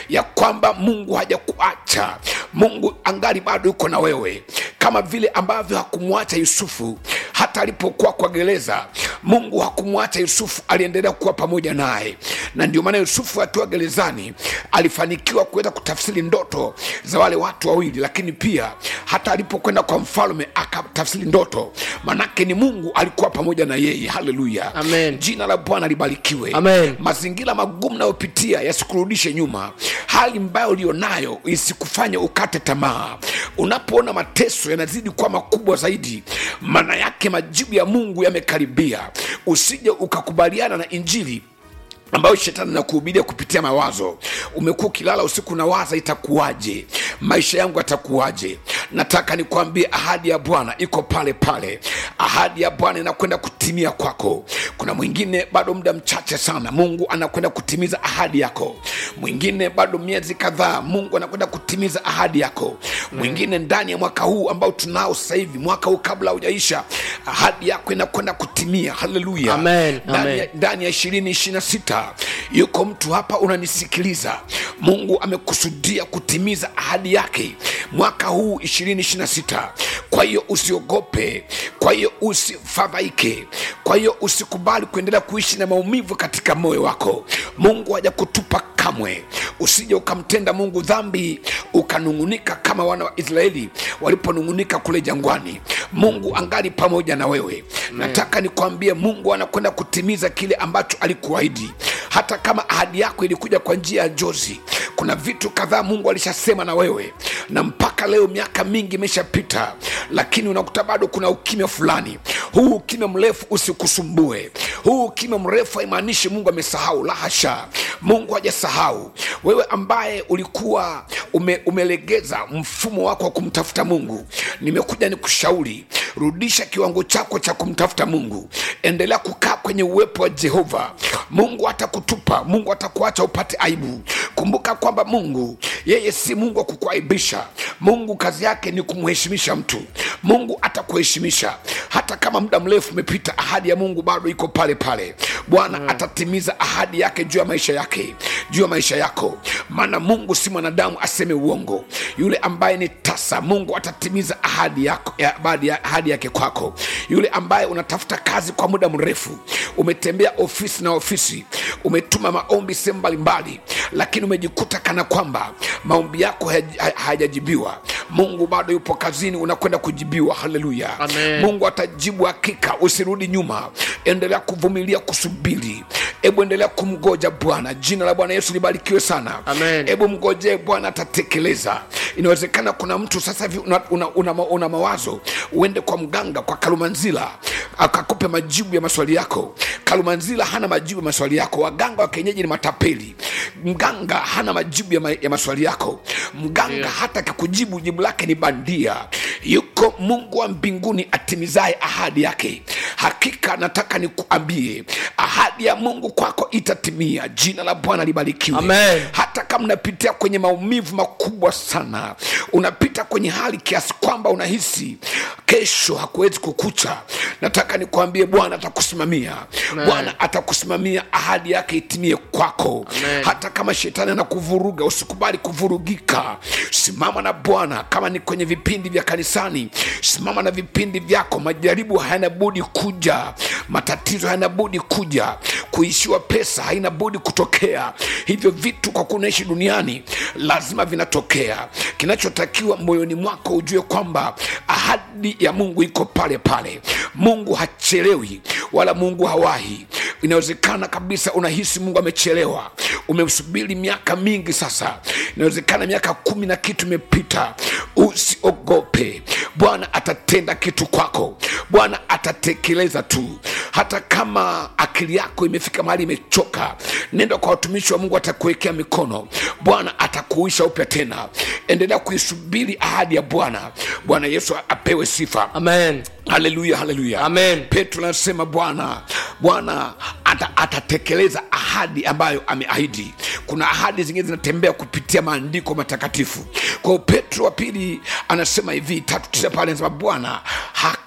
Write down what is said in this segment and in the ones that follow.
ya kwamba mungu hajakuacha mungu angali bado yuko na wewe kama vile ambavyo hakumwacha yusufu hata alipokuwa kwa gereza mungu hakumwacha yusufu aliendelea kuwa pamoja naye na ndio maana yusufu akiwa gerezani alifanikiwa kuweza kutafsiri ndoto za wale watu wawili lakini pia hata alipokwenda kwa mfalme akatafsiri ndoto manake ni mungu alikuwa pamoja na yeye haleluya Amen. jina la bwana libarikiwe Amen. mazingira magumu nayopitia yasikurudishe nyuma hali mbaya ulionayo isikufanye ukate tamaa unapoona mateso yanazidi kuwa makubwa zaidi maana yake majibu ya mungu yamekaribia usije ukakubaliana na injili ambayo shetani anakuhubiria kupitia mawazo umekuwa ukilala usiku na waza itakuwaje maisha yangu yatakuwaje nataka nikwambie ahadi ya bwana iko pale pale ahadi ya bwana inakwenda kutimia kwako kuna mwingine bado muda mchache sana mungu anakwenda kutimiza ahadi yako mwingine bado miezi kadhaa mungu anakwenda kutimiza ahadi yako mwingine ndani ya mwaka huu ambao tunao sasa hivi mwaka huu kabla haujaisha ahadi yako inakwenda kutimia haleluya Amen, ndani ya, amen. ndani ya ishirini ishirina sita yuko mtu hapa unanisikiliza mungu amekusudia kutimiza ahadi yake mwaka huu ishirini ishirina sita kwa hiyo usiogope kwa hiyo usifadhaike kwa hiyo usikubali kuendelea kuishi na maumivu katika moyo wako mungu hajakutupa kamwe usije ukamtenda mungu dhambi ukanung'unika kama wana wa israeli waliponung'unika kule jangwani mungu angali pamoja na wewe nataka nikwambie mungu anakwenda kutimiza kile ambacho alikuahidi hata kama ahadi yako ilikuja kwa njia ya jozi kuna vitu kadhaa mungu alishasema na wewe na mpaka leo miaka mingi imeshapita lakini unakuta bado kuna ukimya fulani huu ukimya mrefu usikusumbue huu ukimya mrefu haimaanishi mungu amesahau la hasha mungu hajasahau wewe ambaye ulikuwa ume, umelegeza mfumo wako wa kumtafuta mungu nimekuja ni kushauri rudisha kiwango chako cha kumtafuta mungu endelea kukaa kwenye uwepo wa jehova mungu atakutupa mungu atakuacha upate aibu kumbuka kwamba mungu yeye si mungu wa kukuaibisha mungu kazi yake ni kumheshimisha mtu mungu atakuheshimisha hata kama muda mrefu umepita ahadi ya mungu bado iko pale pale bwana atatimiza ahadi yake juu ya maisha yake juu ya maisha yako maana mungu si mwanadamu aseme uongo yule ambaye ni tasa mungu atatimiza ahadi yako ya, ahadi ya- ahadi yake kwako yule ambaye unatafuta kazi kwa muda mrefu umetembea ofisi na ofisi umetuma maombi sehemu mbalimbali lakini umejikuta kana kwamba maombi yako hayaji- ha- hayajajibiwa mungu bado yupo kazini unakwenda kujibiwa haleluya Amen. mungu atajibu hakika usirudi nyuma endelea kuvumilia kusubiri hebu endelea kumgoja bwana jina la bwana yesu libarikiwe sana Amen. hebu mgojee bwana atatekeleza inawezekana kuna mtu sasa hivi una, una, una, ma- una mawazo uende kwa mganga kwa kalumanzila akakupe majibu ya maswali yako kalumanzila hana majibu ya maswali yako waganga wa kienyeji ni matapeli mganga hana majibu ya, ma, ya maswali yako mganga Ndio. hata akikujibu jibu lake ni bandia yuko mungu wa mbinguni atimizaye ahadi yake hakika nataka nikuambie ahadi ya mungu kwako itatimia jina la bwana libarikiwe Amen. hata kama unapitia kwenye maumivu makubwa sana unapita kwenye hali kiasi kwamba unahisi kesho hakuwezi kukucha nataka nikuambie bwana atakusimamia Amen. bwana atakusimamia ahadi yake itimie kwako Amen. hata kama shetani anakuvuruga usikubali kuvurugika simama na bwana kama ni kwenye vipindi vya kanisani simama na vipindi vyako majaribu hayana budi kuja matatizo hayana budi kuja kuishiwa pesa haina budi kutokea hivyo vitu kwa kuwa unaishi duniani lazima vinatokea kinachotakiwa moyoni mwako ujue kwamba ahadi ya mungu iko pale pale mungu hachelewi wala mungu hawahi inawezekana kabisa unahisi mungu amechelewa umesubiri miaka mingi sasa inawezekana miaka kumi na kitu imepita usiogope bwana atatenda kitu kwako bwana atatekeleza tu hata kama akili yako imefika mahali imechoka nenda kwa watumishi wa mungu atakuwekea mikono bwana atakuisha upya tena endelea kuisubiri ahadi ya bwana bwana yesu apewe sifa amen haleluya haleluya Amen. petro anasema bwana bwana ata, atatekeleza ahadi ambayo ameahidi kuna ahadi zingine zinatembea kupitia maandiko matakatifu kwa hiyo petro wa pili anasema hivi tatu tisa pale anasema bwana haka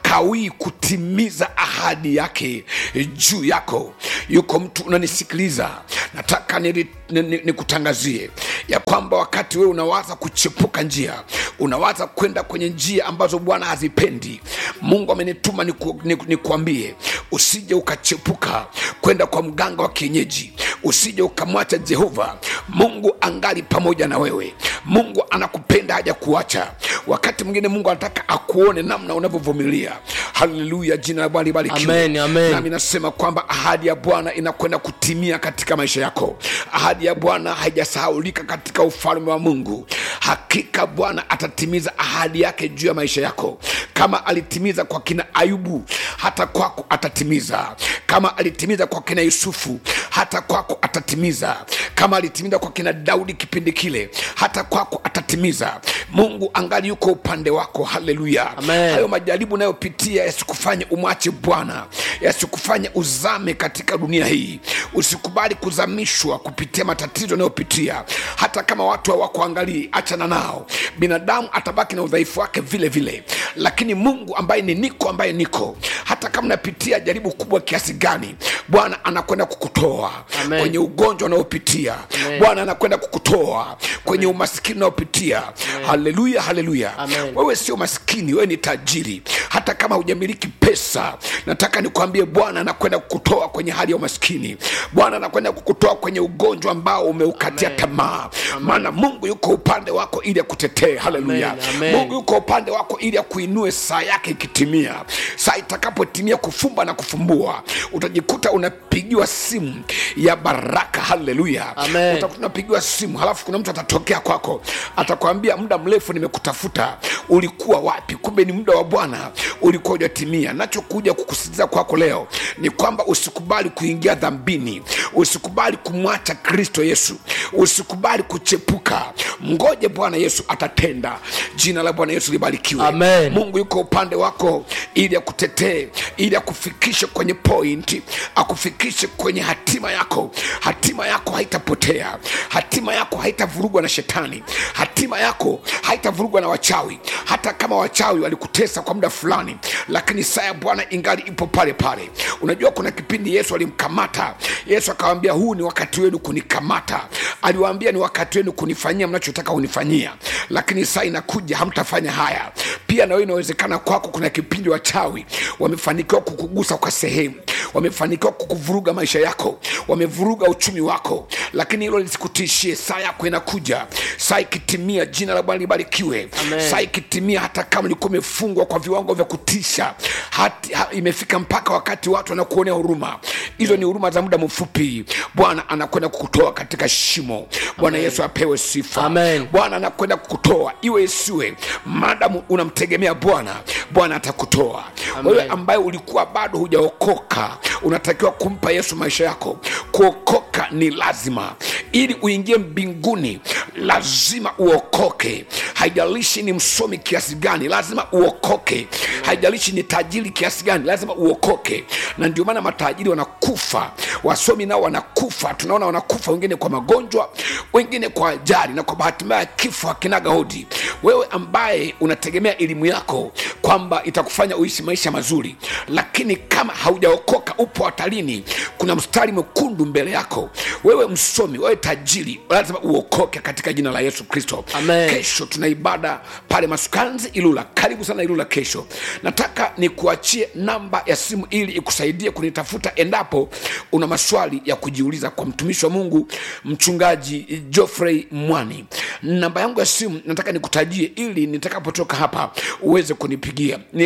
hakawii kutimiza ahadi yake juu yako yuko mtu unanisikiliza nataka nikutangazie ni, ni, ni ya kwamba wakati wewe unawaza kuchepuka njia unawaza kwenda kwenye njia ambazo bwana hazipendi mungu amenituma nikuambie ni, ni usije ukachepuka kwenda kwa mganga wa kienyeji usije ukamwacha jehova mungu angali pamoja na wewe mungu anakupenda haja kuacha wakati mwingine mungu anataka akuone namna unavyovumilia haleluya jina la bwana libarikiwe nami nasema kwamba ahadi ya bwana inakwenda kutimia katika maisha yako ahadi ya bwana haijasahaulika katika ufalme wa mungu hakika bwana atatimiza ahadi yake juu ya maisha yako kama alitimiza kwa kina ayubu hata kwako atatimiza kama alitimiza kwa kina yusufu hata kwako atatimiza kama alitimiza kwa kina daudi kipindi kile hata kwako atatimiza mungu angali yuko upande wako haleluya hayo majaribu unayopitia yasikufanye umwache bwana yasikufanye uzame katika dunia hii usikubali kuzamishwa kupitia matatizo unayopitia hata kama watu hawakuangalii achana nao binadamu atabaki na udhaifu wake vile vile lakini mungu ambaye ni niko ambaye niko hata kama unapitia jaribu kubwa kiasi gani bwana anakwenda kukutoa Amen. kwenye ugonjwa unaopitia bwana anakwenda kukutoa kwenye umaskini unaopitia haleluya haleluya Amen. wewe sio maskini wewe ni tajiri hata kama hujamiliki pesa nataka nikwambie bwana anakwenda kukutoa kwenye hali ya umaskini bwana anakwenda kukutoa kwenye ugonjwa ambao umeukatia Amen. tamaa maana mungu yuko upande wako ili akutetee haleluya Amen. Amen. mungu yuko upande wako ili akuinue saa yake ikitimia saa itakapotimia kufumba na kufumbua utajikuta unapigiwa simu ya baraka haleluya Amen. utakuta unapigiwa simu halafu kuna mtu atatokea kwako atakwambia muda mrefu nimekutafuta ulikuwa wapi kumbe ni muda wa bwana ulikuwa ujatimia nachokuja kukusitiza kwako leo ni kwamba usikubali kuingia dhambini usikubali kumwacha kristo yesu usikubali kuchepuka mgoje bwana yesu atatenda jina la bwana yesu libarikiwe Amen. mungu yuko upande wako ili akutetee ili akufikishe kwenye point akufikishe kwenye hatima yako hatima yako haitapotea hatima yako haitavurugwa na shetani hatima yako haitavurugwa na wachawi hata kama wachawi walikutesa kwa muda fulani lakini saa ya bwana ingali ipo pale pale unajua kuna kipindi yesu alimkamata yesu akawambia huu ni wakati wenu kunikamata aliwaambia ni wakati wenu kunifanyia mnachotaka kunifanyia lakini saa inakuja hamtafanya haya pia na wewe inawezekana kwako kuna kipindi wachawi wamefanikiwa kukugusa kwa sehemu wamefanikiwa kukuvuruga maisha yako wamevuruga uchumi wako lakini hilo lisikutishie saa yako inakuja saa ikitimia jina la bwana libarikiwe Amen. saa ikitimia hata kama ulikuwa umefungwa kwa viwango vya kutisha hati, ha, imefika mpaka wakati watu wanakuonea huruma hizo ni huruma za muda mfupi bwana anakwenda kukutoa katika shimo bwana yesu apewe sifa Amen. bwana anakwenda kukutoa iwe isiwe madamu unamtegemea bwana bwana atakutoa Amen. wewe ambaye ulikuwa bado hujaokoka unatakiwa kumpa yesu maisha yako kuokoka ni lazima ili uingie mbinguni lazima uokoke haijalishi ni msomi kiasi gani lazima uokoke haijalishi ni tajiri kiasi gani lazima uokoke na ndio maana matajiri wanakufa wasomi nao wanakufa tunaona wanakufa wengine kwa magonjwa wengine kwa ajali na kwa bahati mbaya kifo hakinaga hodi wewe ambaye unategemea elimu yako kwamba itakufanya uishi maisha mazuri lakini kama haujaokoka upo hatarini kuna mstari mwekundu mbele yako wewe msomi wewe tajiri lazima uokoke katika jina la yesu kristo Amen. kesho tuna ibada pale masukanzi ilula karibu sana ilula kesho nataka nikuachie namba ya simu ili ikusaidie kunitafuta endapo una maswali ya kujiuliza kwa mtumishi wa mungu mchungaji geoffrey mwani namba yangu ya simu nataka nikutajie ili nitakapotoka hapa uweze kunipigia ni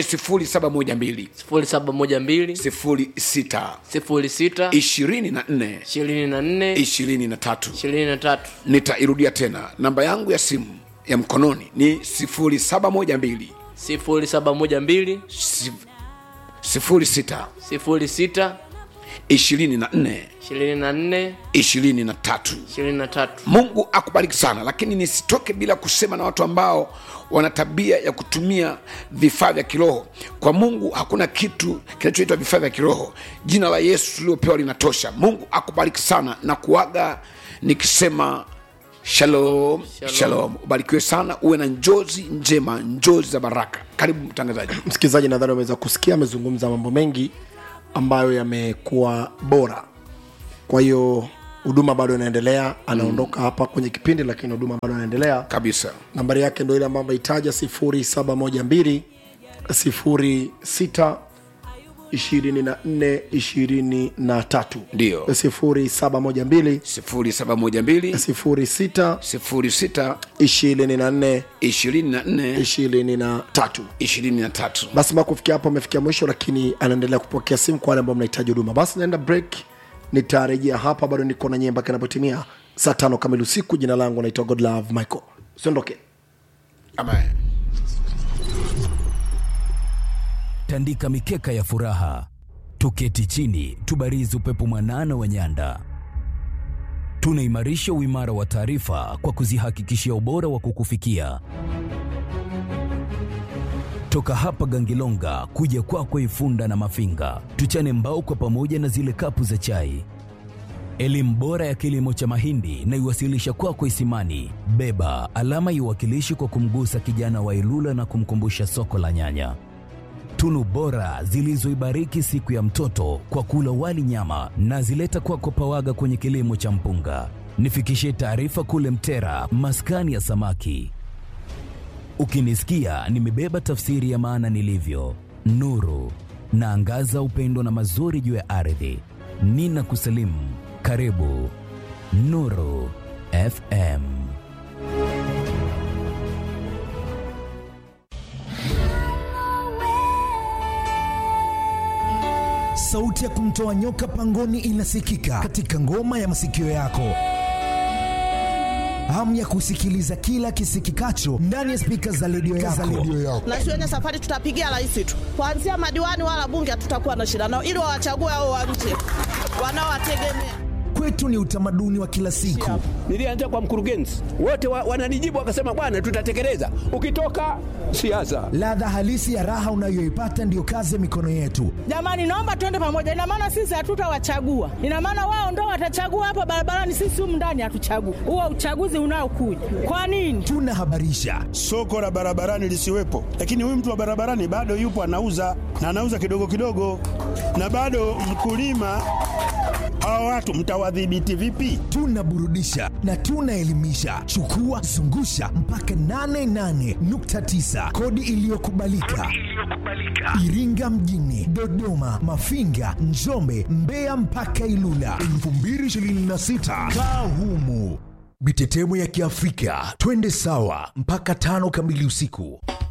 0712 sifuri saba moja mbili 06 sifuri sita 24 ishirini na nne 23 ishirini na tatu nitairudia tena namba yangu ya simu ya mkononi ni 0712 sifuri saba moja mbili 06 sifuri sita 24 ishirini na nne 23 ishirini na tatu mungu akubariki sana lakini nisitoke bila kusema na watu ambao wana tabia ya kutumia vifaa vya kiroho kwa mungu hakuna kitu kinachoitwa vifaa vya kiroho jina la yesu tuliopewa linatosha mungu akubariki sana na kuaga nikisema shalom shalom ubarikiwe sana uwe na njozi njema njozi za baraka karibu mtangazaji msikilizaji nadhani ameweza kusikia amezungumza mambo mengi ambayo yamekuwa bora kwa hiyo huduma bado inaendelea anaondoka mm. hapa kwenye kipindi lakini huduma bado inaendelea kabisa nambari yake ndo ile ambayo ameitaja 0712 06 24 23 Ndio. 0712 0712 06 06 24 24 23 23 basi mpaka kufikia hapo amefikia mwisho lakini anaendelea kupokea simu kwa wale ambao mnahitaji huduma basi naenda break nitarejea hapa bado niko na nyie mpaka inapotimia saa tano kamili usiku jina langu naitwa godlove michael siondoke amen tandika mikeka ya furaha, tuketi chini, tubarizi upepo mwanana wa nyanda. Tunaimarisha uimara wa taarifa kwa kuzihakikishia ubora wa kukufikia. Toka hapa Gangilonga kuja kwako Ifunda na Mafinga, tuchane mbao kwa pamoja na zile kapu za chai. Elimu bora ya kilimo cha mahindi na iwasilisha kwako Isimani. Beba alama iwakilishi kwa kumgusa kijana wa Ilula na kumkumbusha soko la nyanya tunu bora zilizoibariki siku ya mtoto kwa kula wali nyama na zileta kwako pawaga kwenye kilimo cha mpunga. Nifikishie taarifa kule Mtera, maskani ya samaki. Ukinisikia nimebeba tafsiri ya maana nilivyo, nuru naangaza upendo na mazuri juu ya ardhi. Nina kusalimu, karibu Nuru FM. sauti ya kumtoa nyoka pangoni inasikika katika ngoma ya masikio yako hamu ya kusikiliza kila kisikikacho ndani ya spika za redio yako. na siwenye safari tutapigia rais tu kuanzia madiwani wala bunge hatutakuwa na shida nao ili wawachague hao wa nje wanaowategemea Kwetu ni utamaduni wa kila siku. Nilianza kwa mkurugenzi, wote wa, wananijibu wakasema, bwana, tutatekeleza. Ukitoka siasa, Ladha halisi ya raha unayoipata ndiyo kazi ya mikono yetu. jamani naomba tuende pamoja ina maana sisi hatutawachagua ina maana wao ndo watachagua hapa barabarani sisi humu ndani hatuchagui huo uchaguzi unaokuja kwa nini Tunahabarisha, soko la barabarani lisiwepo, lakini huyu mtu wa barabarani bado yupo anauza na anauza kidogo kidogo, na bado mkulima. Hawa watu mtawadhibiti vipi? tunaburudisha na tunaelimisha. Chukua zungusha mpaka 88.9 kodi iliyokubalika Iringa mjini, Dodoma, Mafinga, Njombe, Mbeya mpaka Ilula 2026 kaa humu. Mitetemo ya Kiafrika, twende sawa mpaka tano kamili usiku.